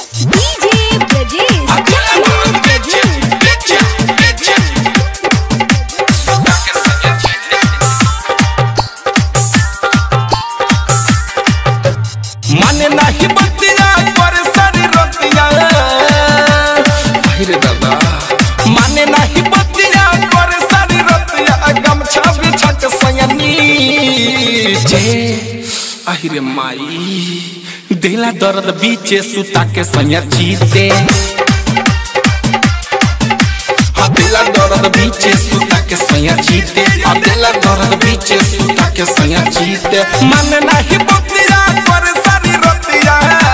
DJ Brajesh. माने नाही बतिया पर सारी रतिया अरे दादा माने नाही बतिया पर सारी रतिया गमछा बिछा के सयनी जे अहिरे माई दिला दर्द बीचे सुता के सैया जीते हाँ दिला दर्द बीचे सुता के सैया जीते हाँ दिला दर्द बीचे सुता के सैया जीते मन नहीं बतिया पर सारी रतिया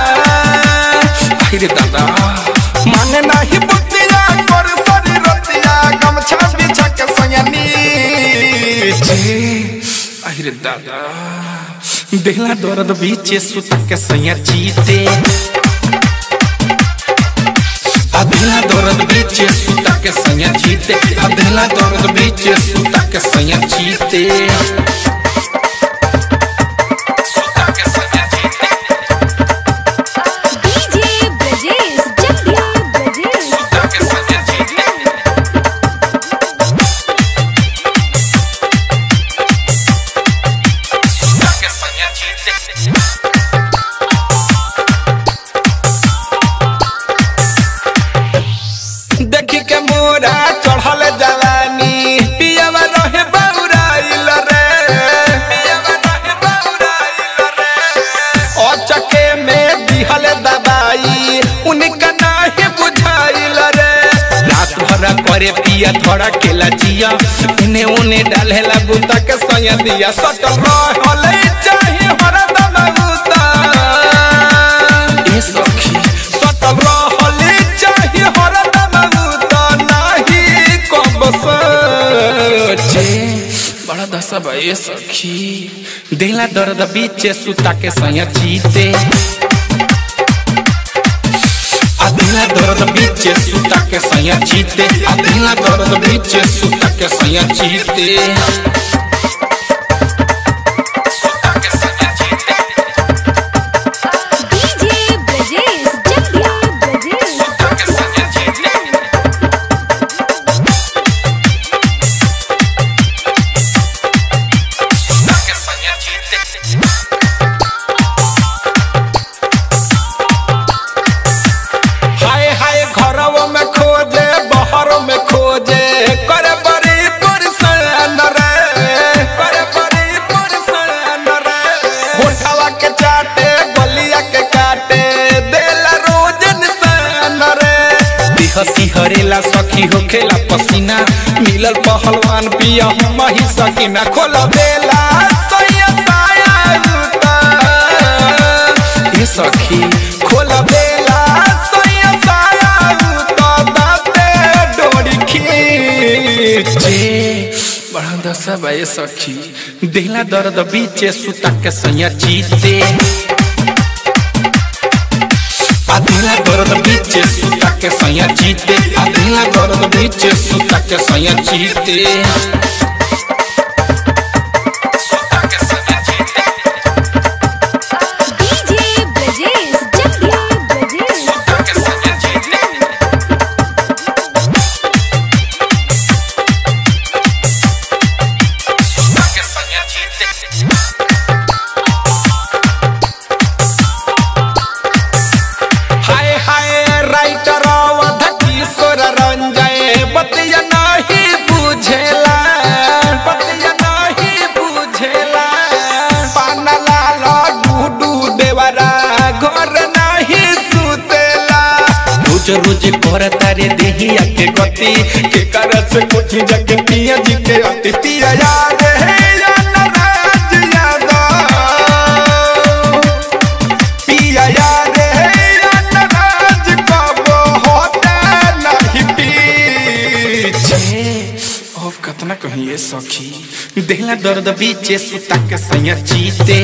अरे दादा मन नहीं बतिया पर सारी रतिया गमछा बिछा के सैया नीचे अरे दादा दिला दर्द बीचे सुता के सैया जीते अधेला दर्द बीचे सुता के सैया जीते अधेला दर्द बीचे सुता के सैया जीते सुता के सैया जीते DJ Brajesh. Jagdiya Brajesh. सुता के सैया जीते सुता के सैया जीते देखी के मोरा चढ़ल जवानी पियवा रहे बौराइल रे पियवा रहे बौराइल रे ओ चके में दिहल दवाई उनका नाही बुझाइल रे रात भर करे पिया थोड़ा केला जिया इने उने डालेला गुता के सया दिया सटल रहले चाहे हरदम गुता ए सखी सटल रहले चाहे हरदम गुता नाही कब सचे बड़ा दशा बा ए सखी दिला दर्द बीचे सुता के सया जीते अधेला दर्द बीचे सुता के सैया जीते अधेला दर्द बीचे सुता के सैया जीते सुता के सैया जीते DJ Brajesh. Jagdiya Brajesh. सुता के सैया जीते सुता के सैया जीते हाय हाय घरवो में खोजे बहरों में खोजे करे बड़ी पुरसन रे करे बड़ी पुरसन रे होठवा के चाटे गलिया के काटे देला रोज निशान रे दिहसी हरेला सखी होखेला पसीना मिलल पहलवान पिया हम ही सकीना खोल देला सैया साया उता ये सखी खोल देला सैया साया उता दाते डोरी खींचे बड़ा दशा बा ये सखी दिला दर्द बीचे सुता के सैया जीते अधेला दर्द बीचे सुता के सैया जीते अधेला दर्द बीचे सुता के सैया जीते सुता के सैया जीते DJ Brajesh. Jagdiya Brajesh. सुता के सैया जीते सुता के सैया जीते हाय हाय राइटर अवध किशोर रंजय बतिया नहीं बुझेला बतिया नहीं बुझेला पान लाल डूडू देवरा घर नहीं सुतेला रोज रोज कर तारे देहिया के गति के कर से कुछ जग पिया जी के अति पिया याद है या नाराज यादव पिया याद है या नाराज कब होता नहीं पीछे ओ कतना कहिए सखी देला दर्द बीचे सुता के सैया जीते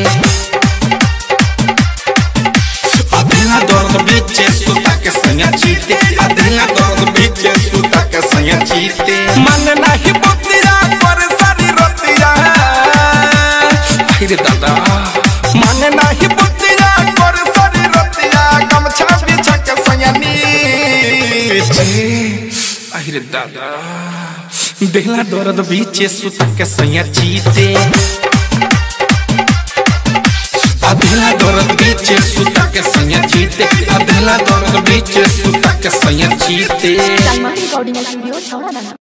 अधेला दर्द बीचे सुता के सैया जीते अधेला दर्द बीचे सुता के सैया जीते मन नहीं बतिया पर सारी रतिया अरे दादा मन नहीं बतिया पर सारी रतिया गमछा बिछा के আহিरे दादा देहला दर्द बीचे सुता के सैया चीते अधेला दर्द बीचे सुता के सैया चीते अधेला दर्द बीचे सुता के सैया चीते Salma Recording Studio, Chowra Dana.